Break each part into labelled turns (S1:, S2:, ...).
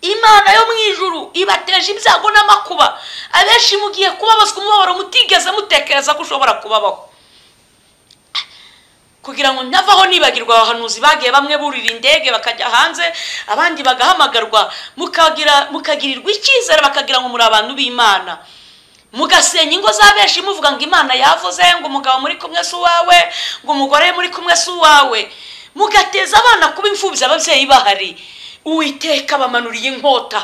S1: imana yo mu ijuru ibateje ibyago n'amakuba abenshi mugiye kubabazwa umubabaro mutigeze mutekereza ko ushobora kubabaho kugira ngo navaho nibagirwa abahanuzi bagiye bamwe burira indege bakajya hanze abandi bagahamagarwa mukagirirwa icyizere bakagira ngo muri abantu b'imana mugasenya ingo za benshi muvuga ngo imana yavuze ngo umugabo muri kumwe si uwawe ngo umugore muri kumwe si uwawe mugateza abana kuba imfubyi ababyeyi bahari uwiteka bamanuriye inkota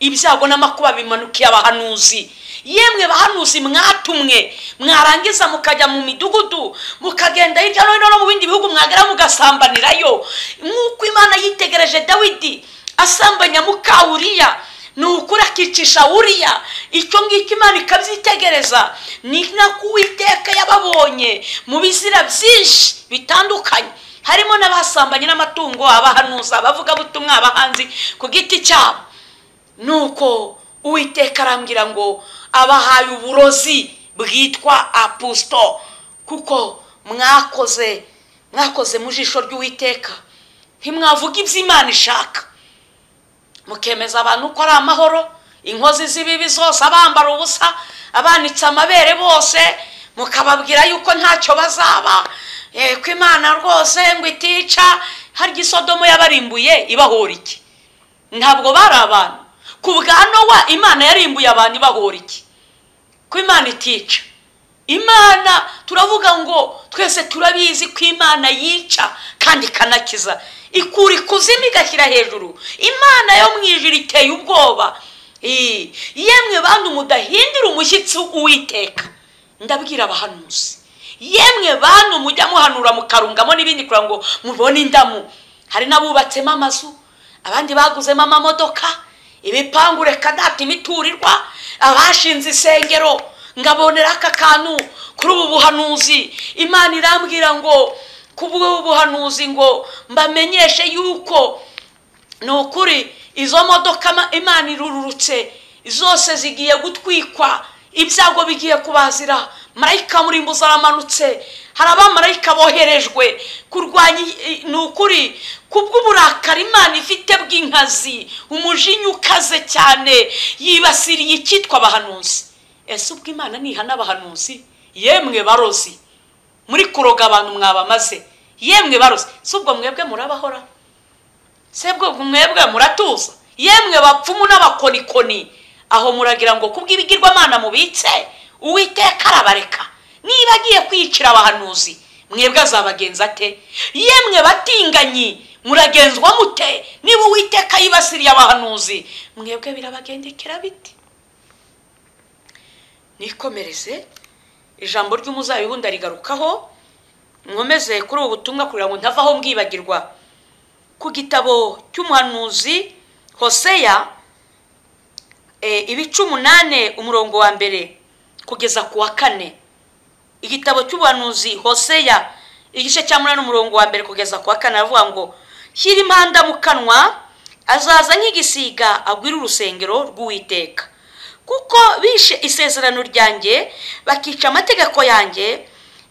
S1: ibyago n'amakuba bimanukiye abahanuzi yemwe bahanuzi mwatumwe mwarangiza mukajya mu midugudu mukagenda hirya no hino no mu bindi bihugu mwagera mugasambanirayo nk'uko imana yitegereje dawidi asambanya mukawuriya ni ukuri akicisha wuriya icyo ngicyo imana ikabyitegereza ni nako uwiteka yababonye mu bizira byinshi bitandukanye harimo n'abasambanye n'amatungo abahanuza abavugabutumwa abahanzi ku giti cyabo ni uko uwiteka arambwira ngo abahaye uburozi bwitwa apusito kuko mwakoze mwakoze mu jisho ry'uwiteka ntimwavuga ibyo imana ishaka mukemeza abantu ko ari amahoro inkozi z'ibibi zose abambara ubusa abanitse amabere bose mukababwira yuko ntacyo bazaba ko imana rwose ngo itica harya isodomo yabarimbuye ibahora iki ntabwo bari abantu ku bwa nowa imana yarimbuye abantu ibahora iki ko imana itica imana turavuga ngo twese turabizi ko imana yica kandi ikanakiza ikura ikuzimu igashyira hejuru imana yo mu ijoro iteye ubwoba yemwe bantu mudahindira umushyitsi uwiteka ndabwira abahanuzi yemwe bantu mujya muhanura mukarungamo n'ibindi kugira ngo mubone indamu hari n'abubatsemo amazu abandi baguzemo amamodoka ibipangu reka data imiturirwa abashinze insengero ngabonera aka kantu kuri ubu buhanuzi imana irambwira ngo ku bw'ubu buhanuzi ngo mbamenyeshe yuko ni ukuri izo modoka imana irururutse zose zigiye gutwikwa ibyago bigiye kubazira marayika murimbuza aramanutse hari abamarayika boherejwe kurwanya ni ukuri kubw'uburakari imana ifite bw'inkazi umujinya ukaze cyane yibasiriye icyitwa abahanuzi ese ubwo imana nihana abahanuzi yemwe barozi muri kuroga abantu mwabamaze yemwe barozi si ubwo mwebwe murabahora se bwo mwebwe muratuza yemwe bapfumu n'abakonikoni aho muragira ngo kubw'ibigirwamana mubitse uwiteka arabareka niba agiye kwiyicira abahanuzi mwebwe azabagenza ate yemwe batinganyi muragenzwa mute niba uwiteka yibasiriye abahanuzi mwebwe birabagendekera biti nikomereze ijambo ry'umuzabibu ndarigarukaho nkomeze kuri ubu butumwa kugira ngo ntavaho mbwibagirwa ku gitabo cy'umuhanuzi hoseya ibice umunani umurongo wa mbere kugeza ku wa kane igitabo cy'ubuhanuzi hoseya igice cya munani umurongo wa mbere kugeza ku wa kane aravuga ngo shyira impanda mu kanwa azaza nk'igisiga agwira urusengero rw'uwiteka kuko bishe isezerano ryanjye bakica amategeko yanjye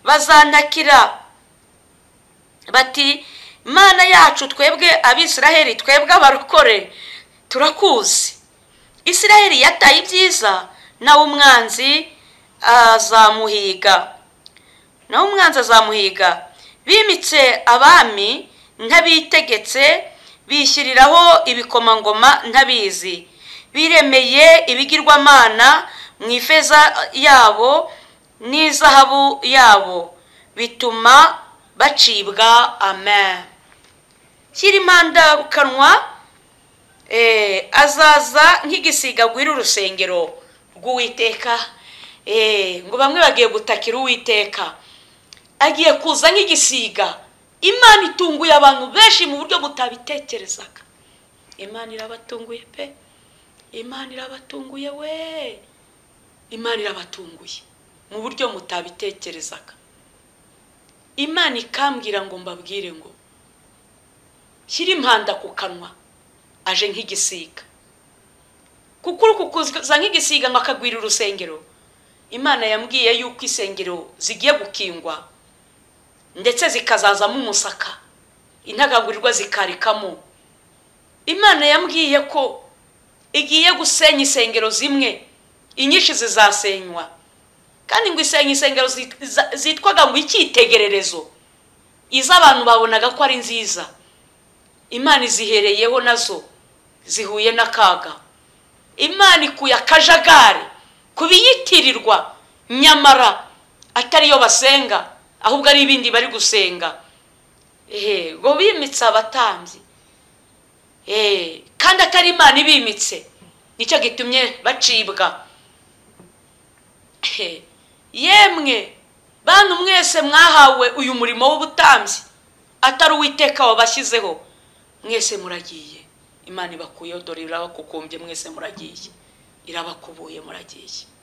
S1: bazanakira bati mana yacu twebwe abisiraheli twebwe abarokore turakuzi isiraheli yataye ibyiza nawe umwanzi azamuhiga nawe umwanzi azamuhiga bimitse abami ntabitegetse bishyiriraho ibikomangoma ntabizi biremeye ibigirwamana mu ifeza yabo n'izahabu yabo bituma bacibwa amen shyira impanda kanwa azaza nk'igisiga agwira urusengero rw'uwiteka ngo bamwe bagiye gutakira uwiteka agiye kuza nk'igisiga imana itunguye abantu benshi mu buryo butabitekerezaga imana irabatunguye pe imana irabatunguye we imana irabatunguye mu buryo mutabitekerezaga imana ikambwira ngo mbabwire ngo shyira impanda ku kanwa aje nk'igisiga kuko uri kukuza nk'igisiga ngo akagwira urusengero imana yambwiye yuko isengero zigiye gukingwa ndetse zikazazamo umusaka intagagurirwa zikarikamo imana yambwiye ko igiye gusenya insengero zimwe inyinshi zizasenywa kandi ngo isenya insengero zit- za- zitwaga ngo icyitegererezo izo abantu babonaga ko ari nziza imana izihereyeho nazo zihuye n'akaga imana ikuye akajagari ku biyitirirwa nyamara atariyo basenga ahubwo ari ibindi bari gusenga ehe ngo bimitse abatambyi eee kandi atari imana ibimitse nicyo gitumye bacibwa Ehe, yemwe bantu mwese mwahawe uyu murimo w'ubutambyi atari uwiteka wabashyizeho mwese muragiye imana ibakuyeho dore irabakukumbye mwese muragiye irabakubuye muragiye